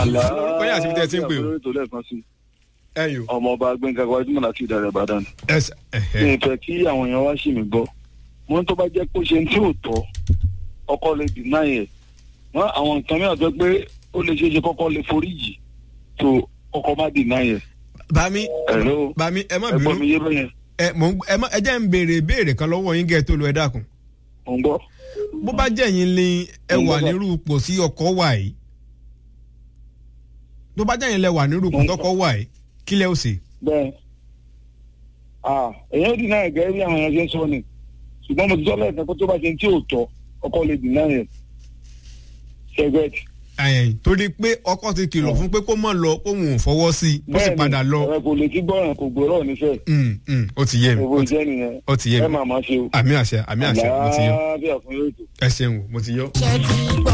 orúkọ yín àti ibi tẹ́ ẹ ti ń pè o. àbúrò ètò lẹ́ẹ̀kan sí ẹyọ. ọmọ ọba gbẹ̀ngà gbajúmọ̀ láti ìdàrẹ̀ ìbàdàn ẹsẹ ní ẹhẹ. ìfẹ́ kí àwọn èèyàn wá sí mi gbọ́ mo ní tó bá jẹ́ pé ó ṣe ní tí ò tọ́ ọkọ lè dìnnà yẹn wọ́n àwọn nǹkan mìíràn tó pé ó lè ṣeé ṣe kọ́kọ́ lè foríjì tó ọkọ má dìnnà yẹn bami ẹ̀rọ bami ẹ má ẹgbọ́n mi bínú yé bẹ́yẹn ẹ mò ń ẹ má ẹ jẹ́ ń béèrè béèrè kan lọ́wọ́ yín gẹ́ tó lu ẹ dákun. mò ń gbọ́ bó bá jẹ́ yín lé ẹ wà nírú ipò sí ọkọ̀ wà yìí tó bá jẹ́ yín lẹ wà nírú ipò tọkọ̀ wà yìí kí lẹ́ ó ṣe. bẹ́ẹ̀ ah èèyàn ó dìnnà yẹn gẹ́gẹ́ bí àwọn èèyàn ṣe ń sọ ni ṣùgbọ́n mo ti sọ lẹ́ẹ̀kan pé tó bá ṣe ní tí ò tọ́ ọkọ lè dìnnà yẹn ṣẹgbẹ́tì ẹ̀yìn torí pé ọkọ ti kìlọ̀ fún pé kó mọ̀ lọ kó wọn ò fọwọ́ sí i ó sì padà lọ. ẹ kò lè ti gbọ́ràn kò gbọ́rọ̀ nífẹ̀ẹ́ Mm, mm, ó ti yé mi owó ó ti- jẹ́ nìyẹn ó ti yé ẹ mi máa máa ṣe o àmì àṣẹ àmì àṣẹ mo ti yọ àlàáfíà fún yóò tó. ẹ ṣeun o, mo ti yọ. ṣe ti gbọ́